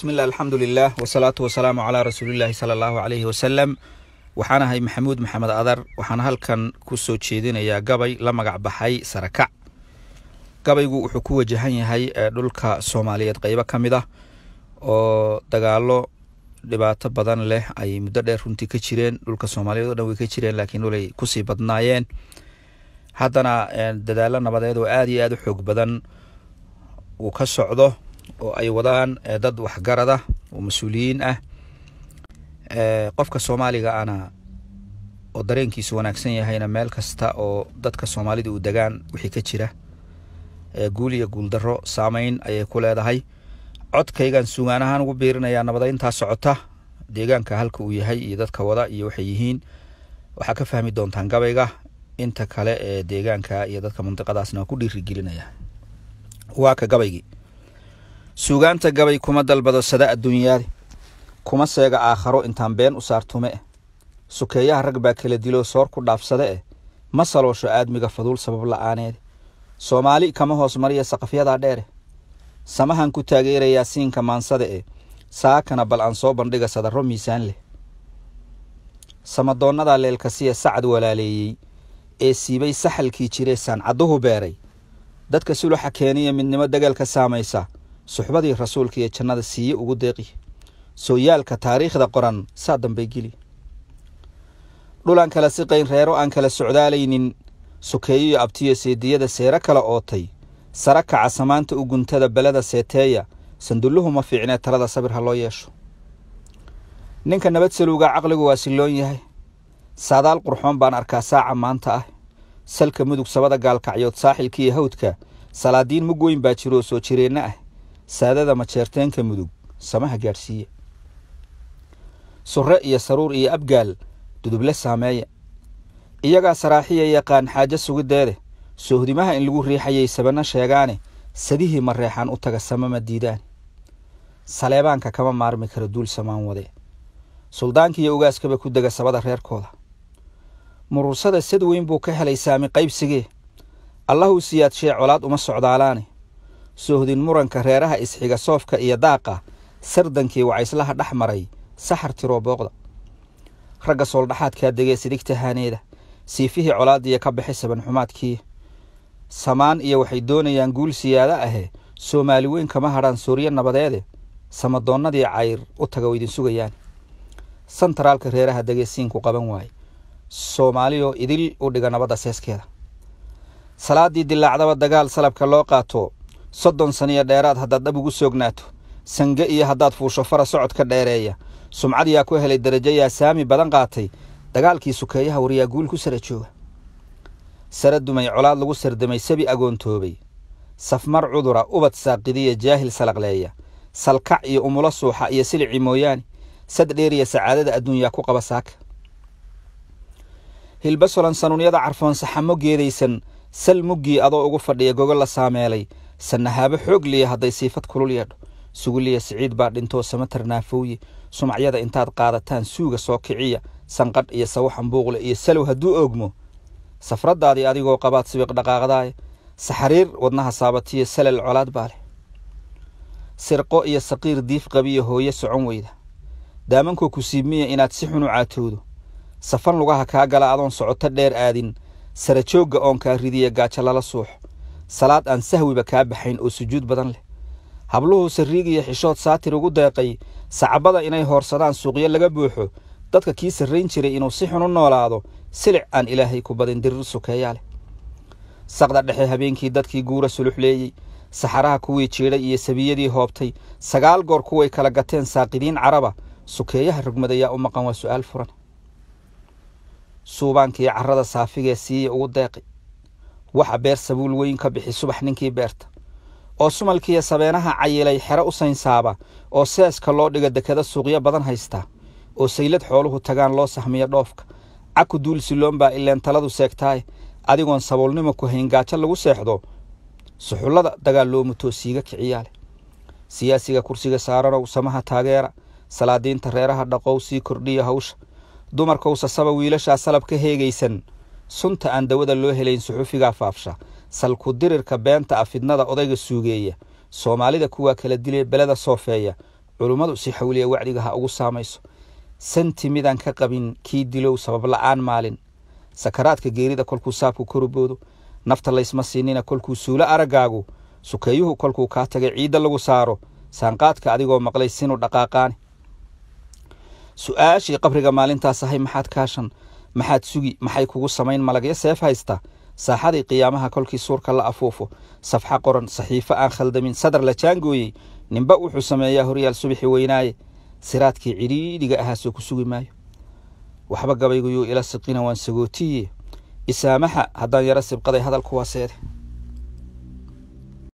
bismilah alxamdulilah wasalaatu wasalaamu calaa rasuulilaahi sala allahu caleyhi wasalam waxaan ahay maxamuud maxamed adar waxaan halkan ku soo jeedinayaa gabay la magac baxay sarakac gabaygu wuxuu ku wajahan yahay dhulka soomaaliyeed qeybo ka mid ah oo dagaalo dhibaato badan leh ay muddo dheer runtii ka jireen dhulka soomaaliyeed o dhan way ka jireen laakiin dhulay kusii badnaayeen haddana dadaalo nabadeed oo aada iyo aada u xoog badan uu ka socdo oo ay wadaan dad waxgarada oo mas-uuliyiin ah qofka soomaaliga ana oo dareenkiisu wanaagsan yahayna meel kasta oo dadka soomaalida uu degaan wixii ka jira guul iyo guuldaro saameyn ayay ku leedahay codkaygan sugaan ahaan ugu biirinayaa nabadeyntaa socota deegaanka halka uu yahay iyo dadka wada iyo waxay yihiin waxaa ka fahmi doontaan gabayga inta kale ee deegaanka iyo dadka mandiqadaasna waa ku dhiirigelinaya waa ka gabaygii suugaanta gabay kuma dalbado sada adduunyaadi kuma seega aakharo intaan been u saartume eh sukeeyaha rag baa kala diloo soor ku dhaafsade eh ma saloosho aadmiga faduul sabab la-aaneede soomaali kama hoos mariya saqafyadaa dheere samahan ku taageerayaa siinka maansada eh saakana bal aan soo bandhiga sadarro miisaan leh samadoonnadaa leelkasiya sacad walaaleeyey ee siibay saxalkii jiree saancadduhu beeray dadka suluxa keeniya midnimo dagaalka saamaysa suxbadii rasuulka iyo jannada siiye ugu deeqi sooyaalka taariikhda qoran saa dambay geli dhulaan kala siqayn reero aan kala socdaalaynin sukeeyo iyo abtiyo seediyada seero kala ootay sara kaca samaanta u guntada beleda seeteeya sandulluhu ma fiicnee talada sabir ha loo yeesho ninka nabad saluuga caqligu waa silloon yahay saadaal qurxoon baan arkaa saaca maanta ah salka mudug sabada gaalkacyood saaxilkiiyo hawdka salaadiin mug weyn baa jiroo soo jireenna ah saadada majeerteenka mudug samaha gaadhsiiya surre iyo saruur iyo abgaal duduble saameeya iyagaa saraaxiya yaqaan xaajo sugiddeede soohdimaha in lagu riixayay sabanno sheegaane sadihii mareexaan u taga samama diidaane saleebaanka kama maarmi karo duul samaan wade suldaankiiyo ugaaskaba ku dega sabada reerkooda murursada sad weyn buu ka helay saami qaybsigee allahuu siyaadshee colaad uma socdaalaane soohdin muranka reeraha isxiga soofka iyo daaqa sardankii wacayslaha dhex maray saxar tiroo booqda ragga sooldhaxaadkaa degee sidigta haaneeda siifihii colaadiya ka baxay sabanxumaadkii samaan iyo waxay doonayaan guul siyaado ahe soomaali weyn kama hadhaan sooryo nabadeede samadoonnadii cayr u taga oo idin sugayaan santaraalka reeraha degee siinku qaban waaye soomaaliyoo idil u dhiga nabadda seeskeeda salaaddii dilaacdaba dagaal salabka loo qaato soddon saniyo dheeraad haddaad dhab ugu soognaato sange iyo haddaad fuusho fara socodka dheereeya sumcad yaa ku helay darajo yaa saami badan qaatay dagaalkii sukeeyaha waryaa guul ku sara jooga sara dumay colaad lagu sardamay sabi agoontoobay safmar cudura ubad saaqidiya jaahil salaqleeya salkac iyo umulo suuxa iyo silici mooyaane sad dheeriya sacaadada adduunyaa ku qaba saaka hilba solan sanuunyada carfoon saxamo geedaysan sal muggii adoo ugu fadhiya gogo la saameelay sannahaabo xoog liya hadday siifad kulul yeedho suguliya siciid baa dhintoo samatar naafowye sumacyada intaad qaadataan suuga soo kiciya sanqadh iyo sawaxan buuqle iyo salow hadduu oogmo safraddaadii adigoo qabaad sibiq dhaqaaqdaaye saxariir wadnaha saabatiyo salal colaad baa leh sirqo iyo saqiir diif qabiyo hooye socon weyda daamankoo ku siibmiya inaad si xun u caatowdo safan lugaha kaa gala adoon socoto dheer aadin sarajoogga oon kaa ridiya gaajo lala suuxo salaad aan sahwiba kaa baxayn oo sujuud badan leh habluhu sarriigiyo xishood saatir ugu deeqay sacabada inay hoorsadaan suuqyo laga buuxo dadka kii sarrayn jiray inuu si xun u noolaado silic aan ilaahay ku badin dirir sukeeyaa leh saqda dhexe habeenkii dadkii guura suluxleeyey saxaraha kuwii jiidhay iyo sabiyadii hoobtay sagaal goor kuway kala gateen saaqidiin caraba sukeeyaha rogmadayaa u maqan waa su'aal furan suubaankii carrada saafigee siiya ugu deeqay waxa beer sabuul weyn ka bixi subax ninkii beerta oo sumalkiiyo sabeenaha cayilay xero u saynsaaba oo seeska loo dhiga dekada suuqyo badan haystaa oo saylad xooluhu tagaan loo sahmiyo dhoofka caku duul siloon baa ileen taladu seegtaaye adigoon saboolnimo ku hayn gaajo lagu seexdo suxullada dagaal loo mutoo siiga kiciyaa leh siyaasiga kursiga saaranow samaha taageera salaadiinta reeraha dhaqow sii kordhiya hawsha dumarkow sasaba wiilashaa salab ka heegaysan sunta aan dawada loo helayn suxufigaa faafsha salku dirirka beenta ah fidnada odayga suugeeya soomaalida kuwaa kala dilay beleda soofeeya culummadu si xawliya wacdiga ha ugu saamayso santi midaan ka qabin kii dilow sabab la-aan maalin sakaraadka geerida kolkuu saabku koruboodo nafta laysma siinina kolkuu suulo araggaagu sukeeyuhu kolkuu kaa tagay ciidda lagu saaro saanqaadka adigoo maqlay sinu dhaqaaqaani su-aashii qabriga maalintaas ahay maxaad kaashan maxaad sugi maxay kugu samayn malagyo seef haysta saaxadii qiyaamaha kolkii suurka la afuufo safxa qoran saxiifo aan khaldamin sadar la jaangooyey ninba wuxuu sameeyaa horyaal subaxi weynaaye siraadkii cidhiidhiga ahaasoo ku sugi maayo waxba gabayguyuu ila siqina waan sagootiye isaamaxa haddaan yaro sibqaday hadalku waa seede